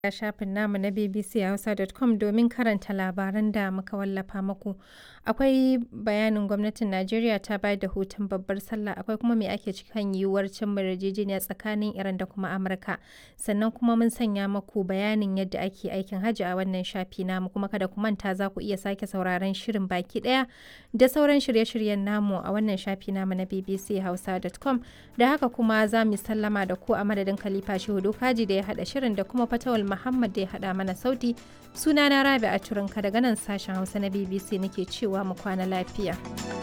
a shafin namu na bbchausa.com domin karanta labaran da muka wallafa muku. Akwai bayanin gwamnatin Najeriya ta bayar da hutun babbar sallah akwai kuma me ake ciki kan yiwuwar cimma yarjejeniya tsakanin Iran da kuma Amurka. Sannan kuma mun sanya muku bayanin yadda ake aikin hajji a wannan shafi namu kuma kada ku manta za ku iya sake sauraron shirin baki daya da sauran shirye-shiryen namu a wannan shafi namu na bbchausa.com da haka kuma za mu sallama da ku a madadin Khalifa Shehu Dokaji da ya hada shirin da kuma Fatawal Muhammad da ya haɗa mana sauti sunana Rabi a Turinka daga nan sashen Hausa na BBC nake cewa mu kwana lafiya.